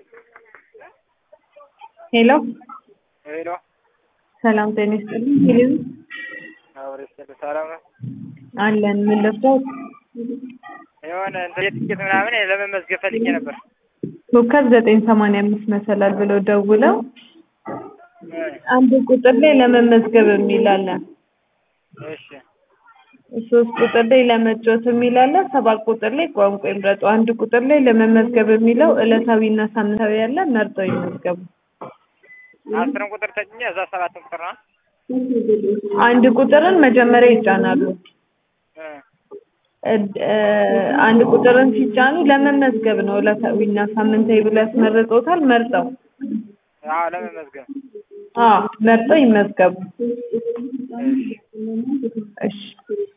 ሄሎ ሄሎ ሰላም ጤና ይስጥልኝ። ሄሎ አብሬ ስለ ሰላም ነው። አለን ምን ልርዳዎት? የሆነ እንትን የትኬት ምናምን ለመመዝገብ ፈልጌ ነበር። ኮከብ ዘጠኝ ሰማንያ አምስት መሰላል ብለው ደውለው አንድ ቁጥር ላይ ለመመዝገብ የሚል አለ። እሺ ሶስት ቁጥር ላይ ለመጫወት የሚል አለ። ሰባት ቁጥር ላይ ቋንቋ ይምረጡ። አንድ ቁጥር ላይ ለመመዝገብ የሚለው ዕለታዊና ሳምንታዊ ያለ መርጠው ይመዝገቡ። አስርን ቁጥር ተጭኜ እዛ ሰባትን ቁጥር ነው። አንድ ቁጥርን መጀመሪያ ይጫናሉ። እ እድ- እ አንድ ቁጥርን ሲጫኑ ለመመዝገብ ነው። ዕለታዊና ሳምንታዊ ብለው ያስመርጦታል። መርጠው አዎ ለመመዝገብ አዎ መርጠው ይመዝገቡ። እሺ እሺ